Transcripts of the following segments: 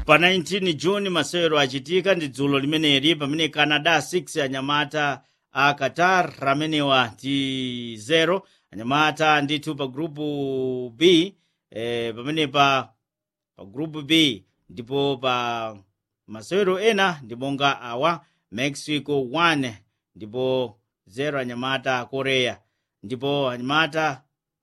pa 19 juni masewero achitika ndi dzulo limeneli pamene canada 6 anyamata a qatar amenewa ndi 0 anyamata ndithu pa grupu b eh, pamene pa pa grupu b ndipo pa masewero ena ndi monga awa mexico 1 ndipo 0 anyamata a korea ndipo anyamata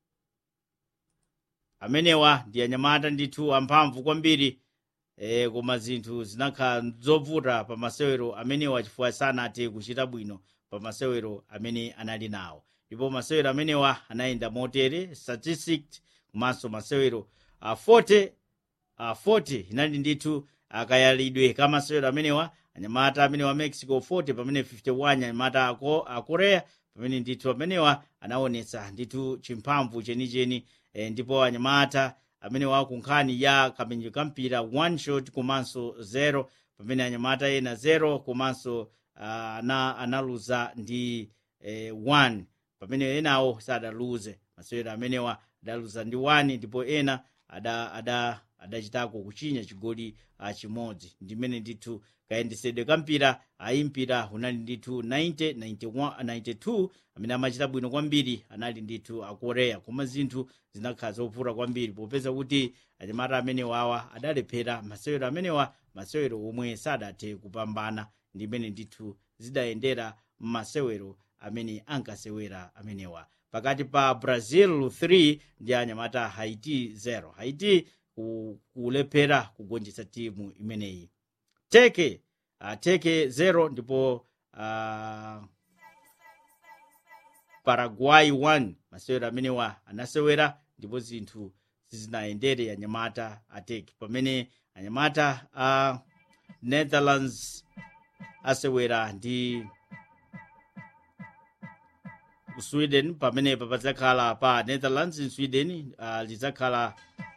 amenewa ndi anyamata ndithu amphamvu kwambiri e, koma zinthu zinakhala zovuta pa masewero amenewa chifukwa sanathe kuchita bwino pa masewero amene anali nawo ndipo masewero amenewa anayenda motere statistics komanso masewero a 40 a 40 inali ndithu akayalidwe ka masewero amenewa anyamata amenewa mexico 40 pamene 51 anyamata ako a korea pamene ndithu amenewa anaonetsa ndithu chimphamvu chenicheni e, ndipo anyamata amene wa ku nkhani ya kamenyero ka mpira one shot komanso 0 pamene anyamata ena 0 komanso uh, ana, analuza ndi eh, 1 pamene enawo sadaluze masewero amenewa adaluza ndi 1 ndipo ena ada, ada, adachitako kuchinya chigoli uh, chimodzi ndimene ndithu kayendesedwe ka mpira ayi mpira unali ndithu 90 91 92 amene amachita bwino kwambiri anali ndithu akorea koma zinthu zinakhala zovuta kwambiri popeza kuti anyamata amenewa awa adalephera masewero amenewa masewero omwe sadathe kupambana ndimene ndithu zidayendera m'masewero amene ankasewera amenewa pakati pa brazil 3 ndi anyamata haiti 0 haiti kulephera kugonjetsa timu imeneyi teke uh, teke 0 ndipo uh, paraguay 1 masewero amenewa anasewera ndipo zinthu sizinayendere anyamata ateke pamene anyamata a uh, netherlands asewera ndi sweden pamene padzakhala pa netherlands in sweden uh, lidzakhala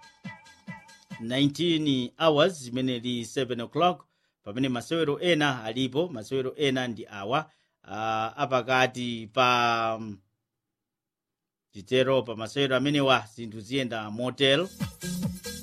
19 hours zimene li 7 o'clock pamene masewero ena alipo masewero ena ndi awa uh, apakati pa um, chitero pa masewero amenewa zinthu ziyenda motel